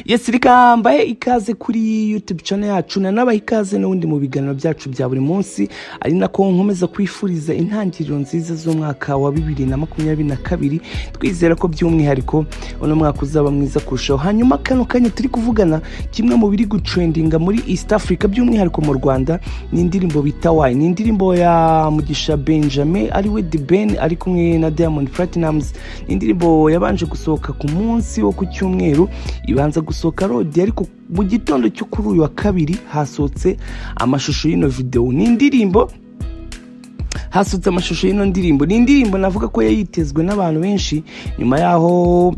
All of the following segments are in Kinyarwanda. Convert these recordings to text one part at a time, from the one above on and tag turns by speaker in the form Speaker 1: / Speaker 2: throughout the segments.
Speaker 1: yesi rikambaye ikaze kuri yutube channel yacu nanabaha ikaze n'ubundi mu biganiro byacu bya buri munsi ari nako nkomeza kwifuriza intangiriro nziza z'umwaka wa bibiri na makumyabiri na kabiri twizera ko by'umwihariko uno mwaka uzaba mwiza kurushaho hanyuma kano kanya turi kuvugana kimwe mu biri gutrendinga muri east africa by'umwihariko mu rwanda ni indirimbo bita wayi ni indirimbo ya mugisha benjamin ariwe the ben ari kumwe na diamond platinums ni indirimbo yabanje gusohoka ku munsi wo ku cyumweru ibanza gusohoka rodi ariko mu gitondo cyo kuri uyu wa kabiri hasohotse amashusho y'ino videwo ni indirimbo hasutse amashusho y'ino ndirimbo ni indirimbo navuga ko yayitezwe n'abantu benshi nyuma y'aho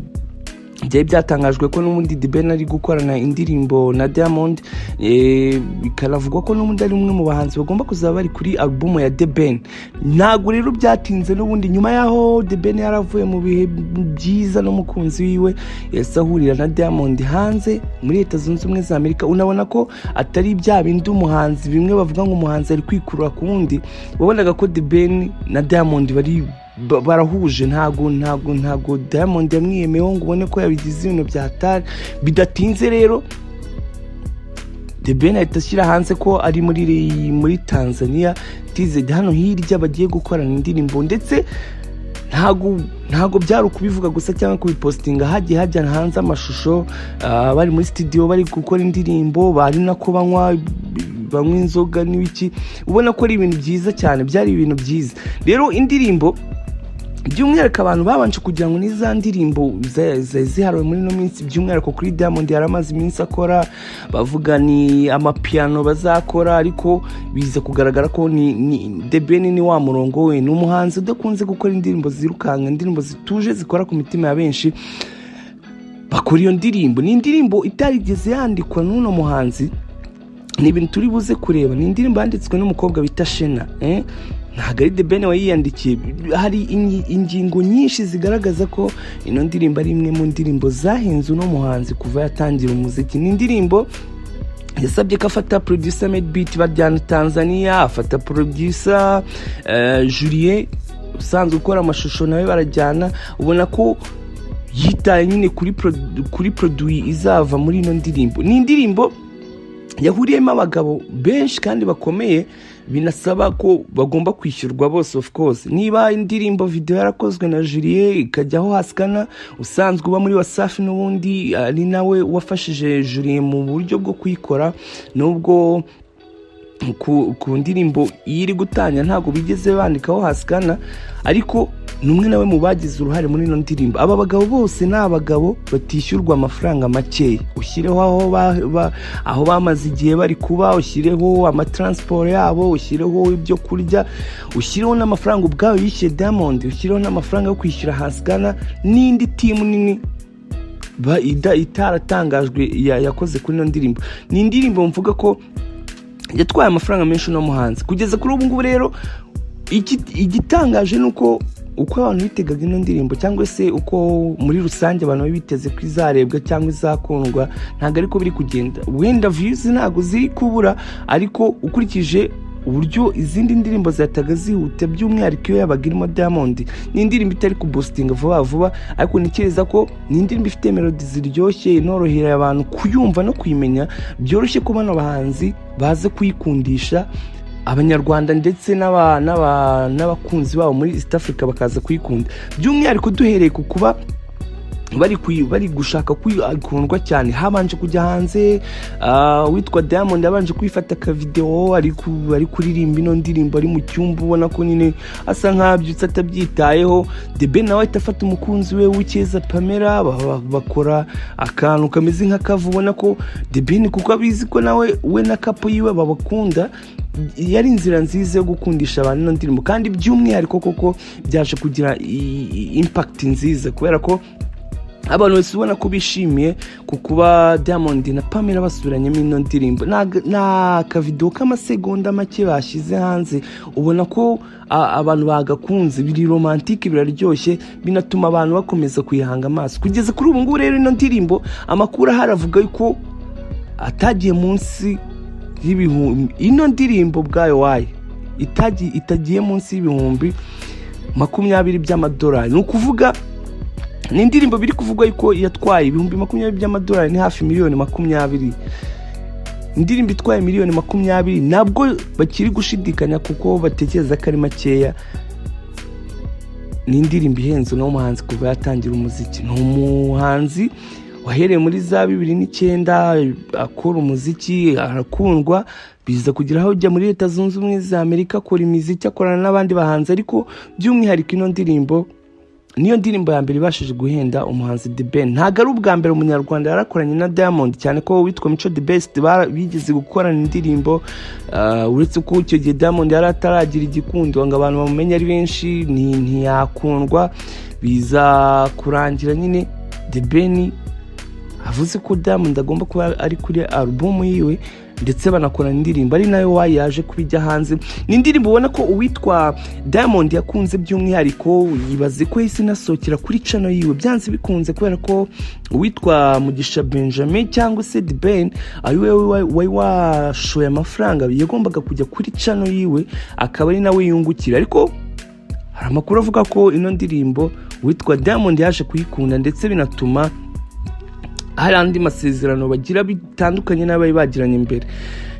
Speaker 1: byari byatangajwe ko n'ubundi dibeni ari gukorana indirimbo na diamond bikaravugwa ko n'ubundi ari umwe mu bahanzi bagomba kuzaba bari kuri alubumu ya debeni ntabwo rero byatinze n'ubundi nyuma y'aho debeni yaravuye mu bihe byiza n'umukunzi wiwe yahise ahurira na diamond hanze muri leta zunze ubumwe za amerika unabona ko atari bya bindi umuhanzi bimwe bavuga ngo umuhanzi ari kwikurura ku wundi wabonaga ko debeni na diamond bari ba- barahuje ntago ntago ntago diamond yamwiyemeyeho ngo ubone ko yabigize ibintu byatari bidatinze rero The Ben ahita ashyira hanze ko ari muri muri Tanzania tized hano hirya bagiye gukorana indirimbo ndetse ntago ntago byari ukubivuga gusa cyangwa kubipositinga hagiye hajya hanze amashusho ah, bari muri studio bari gukora indirimbo bari nako banywa banywa inzoga n'ibiki ubona ko ari ibintu byiza cyane byari ibintu byiza rero indirimbo by'umwihariko abantu babanje kugira ngo ni za ndirimbo za- za- zihariwe muri ino minsi by'umwihariko kuri diamond yari amaze iminsi akora bavuga ni amapiyano bazakora ariko biza kugaragara ko ni ni- The Ben ni wa murongo we ni umuhanzi udakunze gukora indirimbo zirukanka indirimbo zituje zikora ku mitima ya benshi bakora iyo ndirimbo ni indirimbo itarigeze yandikwa n'uno muhanzi ni ibintu turi buze kureba ni indirimbo yanditswe n'umukobwa bita shena eh? ntabwo ari debene wayiyandikiye hari ingi- ingingo nyinshi zigaragaza ko ino ndirimbo ari imwe mu ndirimbo zahenze uno muhanzi kuva yatangira umuziki ni indirimbo yasabye ko afata producer made beat bajyana tanzania afata producer eh, julien usanzwe ukora amashusho nawe barajyana ubona ko yitaye nyine kuri produ- kuri produit izava muri ino ndirimbo ni indirimbo yahuriyemo abagabo benshi kandi bakomeye binasaba ko bagomba kwishyurwa bose of course niba indirimbo video yarakozwe na Julien ikajyaho hasikana usanzwe uba muri wasafi n'ubundi ari nawe wafashije Julien mu buryo bwo kuyikora nubwo ku, ku ndirimbo iyo iri gutangira ntabwo bigeze bandikaho hasikana ariko ni umwe nawe mu bagize uruhare muri ino ndirimbo aba bagabo bose ni abagabo batishyurwa amafaranga makeya ushyireho aho, ba- ba- aho bamaze igihe bari kuba ushyireho amataransiporo yabo ushyireho ibyo kurya ushyireho n'amafaranga ubwawe yishyuye diamond ushyireho n'amafaranga yo kwishyura hasikana n'indi timu nini ba- ida- itaratangajwe ya- yakoze kuri ino ndirimbo ni indirimbo mvuga ko yatwaye amafaranga menshi uno muhanzi kugeza kuri ubu ngubu rero iki- igitangaje ni uko uko abantu bitegaga ino ndirimbo cyangwa se uko muri rusange abantu bari biteze ko izarebwa cyangwa izakundwa ntabwo ariko biri kugenda wenda viyuzi ntabwo ziri kubura ariko ukurikije uburyo izindi ndirimbo zihataga zihuta by'umwihariko iyo yabaga irimo diamond ni indirimbo itari kubositinga vuba vuba ariko ntekereza ko ni indirimbo ifite melodi ziryoshye inorohera abantu kuyumva no kuyimenya byoroshye ko bano bahanzi baze kuyikundisha abanyarwanda ndetse n'aba- n'aba- n'abakunzi babo muri east africa bakaza kuyikunda by'umwihariko duhereye ku kuba bari kuyi- bari gushaka kwikundwa cyane habanje kujya hanze ah, uwitwa diamond yabanje kwifata akavidewo ari ku- ari kuririmba ino ndirimbo ari mu cyumba ubona ko nyine asa nk'abyutse atabyitayeho debe nawe ahita afata umukunzi we w'icyeza pamela ba- ba- bakora akantu kameze nk'akavu ubona ko debeni kuko abizi ko nawe we na kapo yiwe babakunda yari inzira nziza yo gukundisha abantu ino ndirimbo kandi by'umwihariko koko byaje kugira i- i- impact nziza kubera ko abantu bose ubona ko bishimiye ku kuba diamond na pamela basubiranyemo ino ndirimbo Ni aga- ni akavidewo k'amasegonda make bashyize hanze ubona ko a- abantu bagakunze biri romantike biraryoshye binatuma abantu bakomeza kuyihanga amaso kugeza kuri ubu ngubu rero ino ndirimbo amakuru ahari avuga yuko atagiye munsi y'ibihumbi ino ndirimbo bwayo wayo itagiye munsi y'ibihumbi makumyabiri by'amadolari ni ukuvuga ni indirimbo biri kuvugwa yuko yatwaye ibihumbi makumyabiri by'amadolari ni hafi miliyoni makumyabiri indirimbo itwaye miliyoni makumyabiri ntabwo bakiri gushidikanya kuko batekereza ko ari makeya ni indirimbo ihenze uno muhanzi kuva yatangira umuziki ni umuhanzi wahereye muri za bibiri n'icyenda akora umuziki arakundwa biza kugira aho ujya muri leta zunze ubumwe za amerika akora imiziki akorana n'abandi bahanzi ariko by'umwihariko ino ndirimbo niyo ndirimbo ya mbere ibashije guhenda umuhanzi The Ben ntabwo ari ubwa mbere umunyarwanda yarakoranye na Diamond cyane ko witwa Mico The Best bigeze gukorana indirimbo uretse ko icyo gihe Diamond yari ataragira igikundo ngo abantu bamumenye ari benshi ntiyakundwa biza kurangira nyine The Ben avuze ko Diamond agomba kuba ari kuri alubumu yiwe ndetse banakorana indirimbo ari nayo wayi yaje kubijya hanze ni indirimbo ubona ko uwitwa diamond yakunze by'umwihariko yibaze ko yahise inasohokera kuri cano yiwe byanze bikunze kubera ko uwitwa mugisha benjamin cyangwa se ben ari we wari washoye amafaranga yagombaga kujya kuri cano yiwe akaba ari nawe yungukira ariko hari amakuru avuga ko ino ndirimbo uwitwa diamond yaje kuyikunda ndetse binatuma hari andi masezerano bagira bitandukanye n'abari bagiranye imbere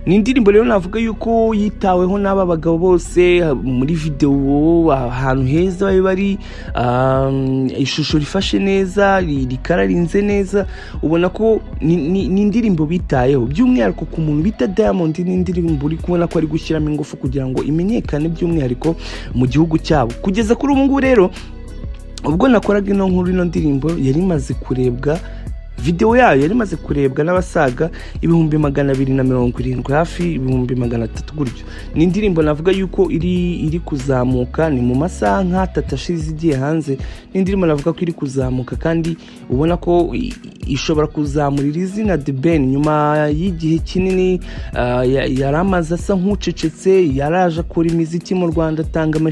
Speaker 1: ni indirimbo rero navuga yuko yitaweho n'aba bagabo bose muri videwo ahantu heza bari bari ishusho rifashe neza rikararinze neza ubona ko ni indirimbo bitayeho by'umwihariko ku muntu bita diamond ni indirimbo uri kubona ko ari gushyiramo ingufu kugira ngo imenyekane by'umwihariko mu gihugu cyabo kugeza kuri ubu ngubu rero ubwo nakoraga ino nkuru ino ndirimbo yari imaze kurebwa videwo yayo yari imaze kurebwa n'abasaga ibihumbi magana abiri na mirongo irindwi hafi ibihumbi magana atatu gutyo ni indirimbo navuga yuko iri iri kuzamuka ni mu masaha nk'atatu ashize igiye hanze ni indirimbo navuga ko iri kuzamuka kandi ubona ko ishobora kuzamurira izina de ben nyuma y'igihe kinini yari amaze asa nk'ucecetse yaraje akora imiziki mu rwanda atanga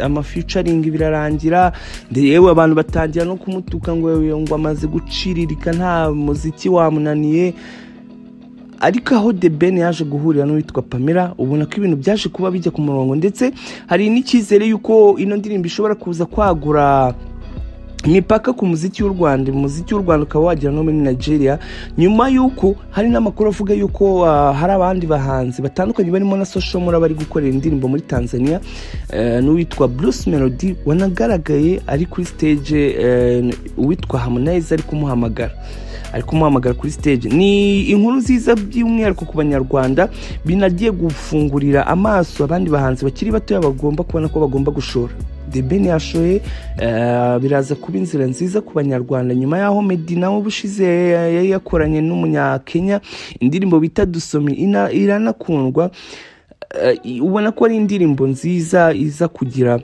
Speaker 1: amaficaringi birarangira yewe abantu batangira no kumutuka ngo ngo amaze guciririka nta muziki wamunaniye ariko aho de ben yaje guhurira n'uwitwa pamela ubona ko ibintu byaje kuba bijya ku murongo ndetse hari n'icyizere y'uko ino ndirimbo ishobora kuza kwagura imipaka ku muziki w'u Rwanda umuziki w'u Rwanda ukaba wagera no muri Nigeria nyuma y'uko hari n'amakuru avuga y'uko uh, hari abandi bahanzi batandukanye barimo na Social Mura bari gukorera indirimbo muri Tanzania uh, n'uwitwa Bruce Melody wanagaragaye ari kuri stage uh, uwitwa Harmonize ari kumuhamagara ari kumuhamagara kuri stage ni inkuru nziza by'umwihariko ku banyarwanda binagiye gufungurira amaso abandi bahanzi bakiri batoya bagomba kubona ko bagomba gushora the ben yashoye biraza kuba inzira nziza ku banyarwanda nyuma y'aho meddy nawe ubushize yari yakoranye n'umunyakenya indirimbo bita dusome iranakundwa ubona ko ari indirimbo nziza iza kugira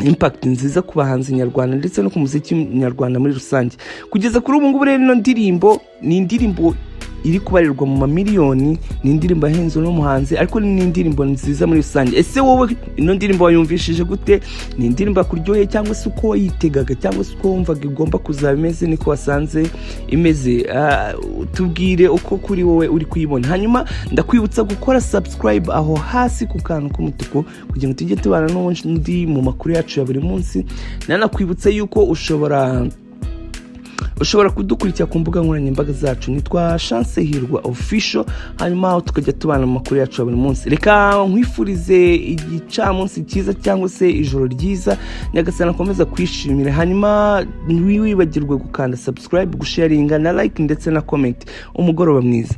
Speaker 1: impact nziza ku bahanzi nyarwanda ndetse no ku muziki nyarwanda muri rusange kugeza kuri ubu ngubu rero ino ndirimbo ni indirimbo iri kubarirwa mu mamiliyoni ni indirimbo ahenze uno muhanzi ariko ni indirimbo nziza muri rusange ese wowe ino ndirimbo wayumvishije gute ni indirimbo akuryoheye cyangwa se uko wayitegaga cyangwa se uko wumvaga igomba kuzaba imeze niko wasanze imeze tubwire uko kuri wowe uri kuyibona hanyuma ndakwibutsa gukora subscribe aho hasi ku kantu k'umutuku kugira ngo tujye tubana n'undi mu makuru yacu ya buri munsi nanakwibutsa yuko ushobora ushobora kudukurikira ku mbuga nkoranyambaga zacu nitwa chance hirwa official hanyuma aho tukajya tubana mu makuru yacu ya buri munsi reka nkwifurize igicamunsi cyiza cyangwa se ijoro ryiza nyagasana akomeza kwishimira hanyuma ntiwibagirwe gukanda subscribe gusharinga na like ndetse na comment umugoroba mwiza